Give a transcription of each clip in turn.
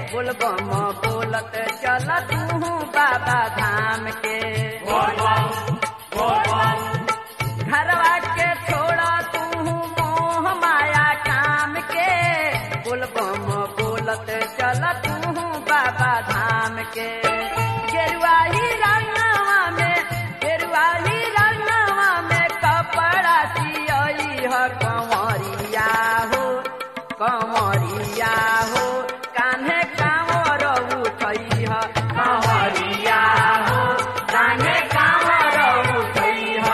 बोलबम बोलत चल तू बाबा धाम के घरवा के छोड़ा तू मोह माया काम के बोलबम बोलत चल तू बाबा धाम के गेरुआ ही रंगवा में गेरुआ ही रंगवा में कपड़ा सियई ह कंवरिया हो कंवरिया हो कान्हे कांवर उठई ह कंवरिया हो कान्हे कांवर उठई ह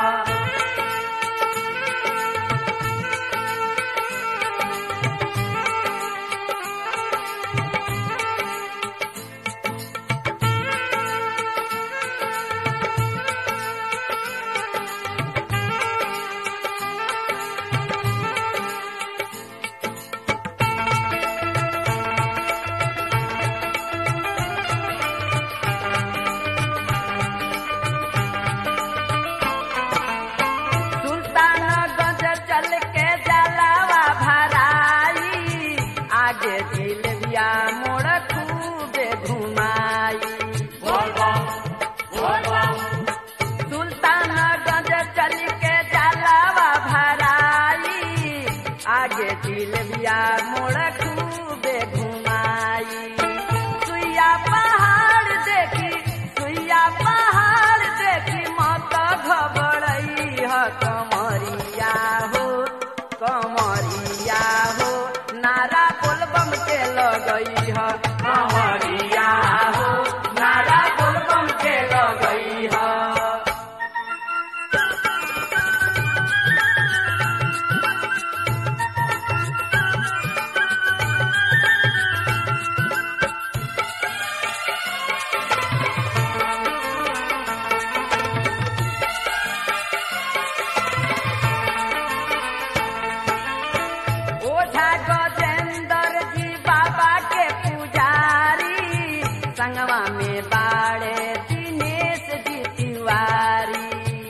सुल्तानगंज चल के जलावा भराई आगे जिलबिया मोड़ खूबे घुमाई सुल्तानगंज चल के जलावा भराई आगे जिलबिया मोड़ खूबे घुमाई सुइया पहाड़ देखी सुइया पहाड़ देखी मत घबरई ह कमरिया हो कमरिया हो नारा बोलबम के लगई ह कमरिया हो नारा बोलबम के लगई ह ओझा गजेंद्र जी बाबा के पुजारी संगवा में बाड़े दिनेश जी तिवारी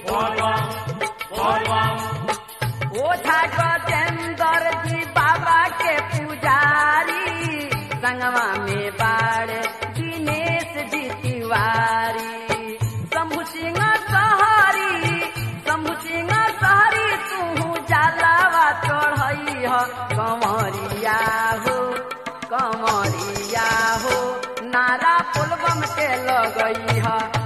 ओझा गजेंद्र जी बाबा के पुजारी संगवा में बाड़े दिनेश जी तिवारी शंभु सिंह सहरी शंभु सिंह सहरी तू जलावा चढ़ई ह कमरिया हो कमरिया हो नारा पुलबम के लगई ह